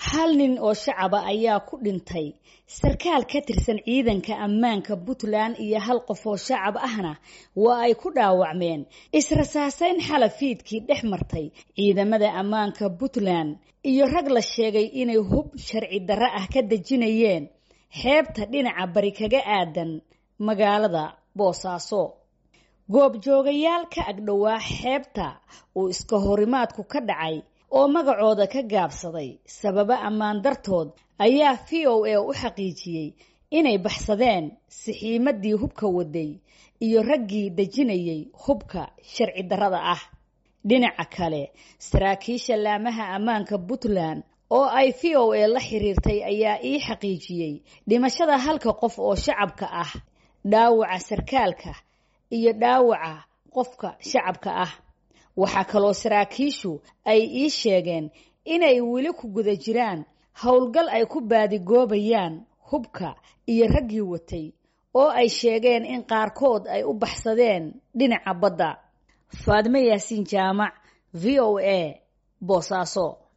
hal nin oo shacaba ayaa ku dhintay sarkaal ka tirsan ciidanka ammaanka puntland iyo hal qof oo shacab ahna waa ay ku dhaawacmeen israsaasayn xala fiidkii dhex martay ciidamada ammaanka puntland iyo rag la sheegay inay hub sharci darre ah ka dejinayeen xeebta dhinaca bari kaga aadan magaalada boosaaso goobjoogayaal ka agdhowaa xeebta uu iska horimaadku ka dhacay oo magacooda ka gaabsaday sababo ammaan dartood ayaa v o a u xaqiijiyey inay baxsadeen sixiimadii hubka waday iyo raggii dejinayay hubka sharci darrada ah dhinaca kale saraakiisha laamaha ammaanka puntland oo ay v o a la xiriirtay ayaa ii xaqiijiyey dhimashada halka qof oo shacabka ah dhaawaca sarkaalka iyo dhaawaca qofka shacabka ah waxaa kaloo saraakiishu ay ii sheegeen inay weli ku guda jiraan howlgal ay ku baadigoobayaan hubka iyo raggii watay oo ay sheegeen in qaarkood ay u baxsadeen dhinaca badda faadme yaasiin jaamac v o a boosaaso